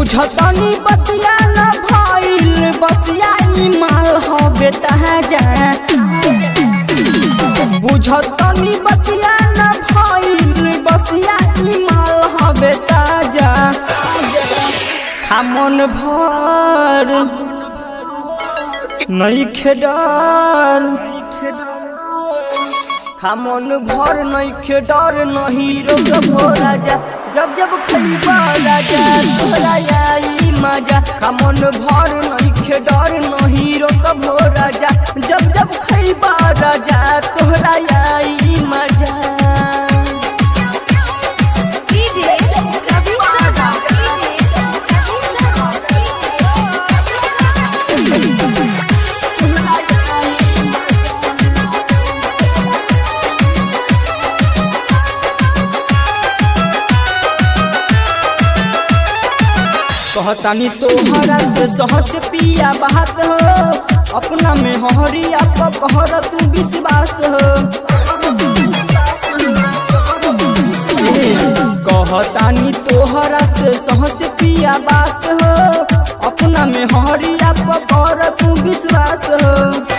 बुझतनी बतिया न भइल बसिया ई माल हो बेटा जा बुझतनी बतिया न भइल बसिया ई माल हो बेटा जा हमन भर नहीं खेडर हमन भर नहीं खेडर नहीं रोग भोरा जा जब जब खैबा राजा तोरा आई मजा हमन भर नहीं खेडर नहीं रोग भोरा जा जब जब खैबा राजा तोरा आई मजा डीजे रवि शर्मा डीजे रवि कहतानी तोहरा से सहज पिया बात हो अपना में हरिया पकहर तू विश्वास हो ए, कहतानी तोहरा से सहज पिया बात हो अपना में हरिया पकहर तू विश्वास हो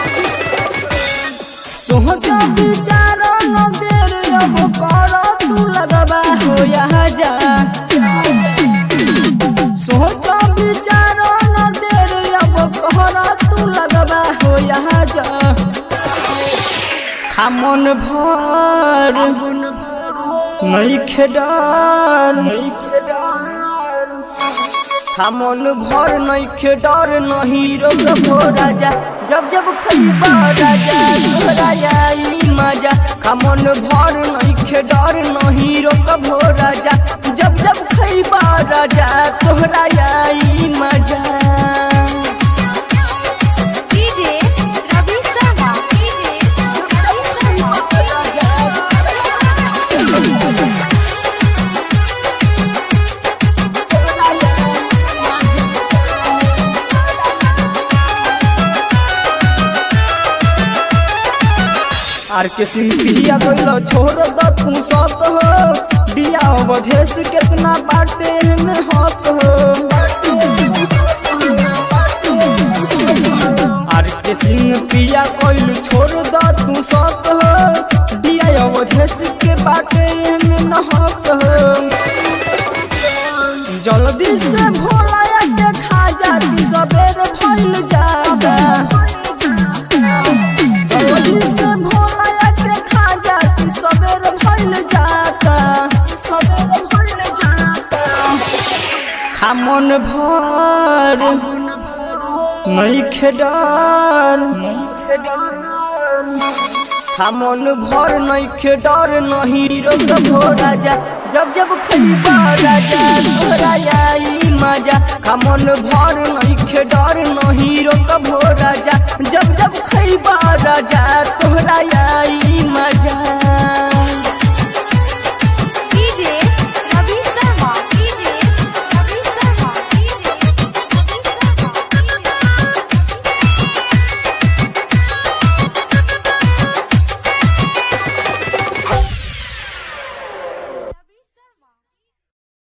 सोहज विचार न देर अब कर तू लगबा हो यहाँ जा सोच विचार न देर अब कहरा तू लगबा हो यहाँ जा हमन भर नहीं खेडर नहीं खेडर हमन भर नहीं खेडर नहीं रोग भो राजा जब जब खैबा राजा तोरा आई मजा हमन भर नहीं खेडर नहीं रोग भो राजा जब जब खैबा राजा तोरा आई मजा डीजे रवि शर्मा डीजे रवि आर के सिंपिया गइलो छोड़ द तू सत हो दिया अवधेश केतना बाटे में हक हो आर के सिंपिया गइल छोड़ द तू सत हो दिया अवधेश के बाटे में न हक हो जल्दी से भोला के खा जाती सबेर भइल जाता जल्दी से भोला के खा जाती सबेर भइल जाता सबेर भइल जाता हमन भर नहीं खेडर नहीं खेडर हमन भर नहीं खेडर नहीं रोग भो राजा जब जब खैबा राजा तोरा आई मजा हमन भर नहीं खेडर नहीं रोग भो राजा जब जब खैबा राजा तोरा आई मजा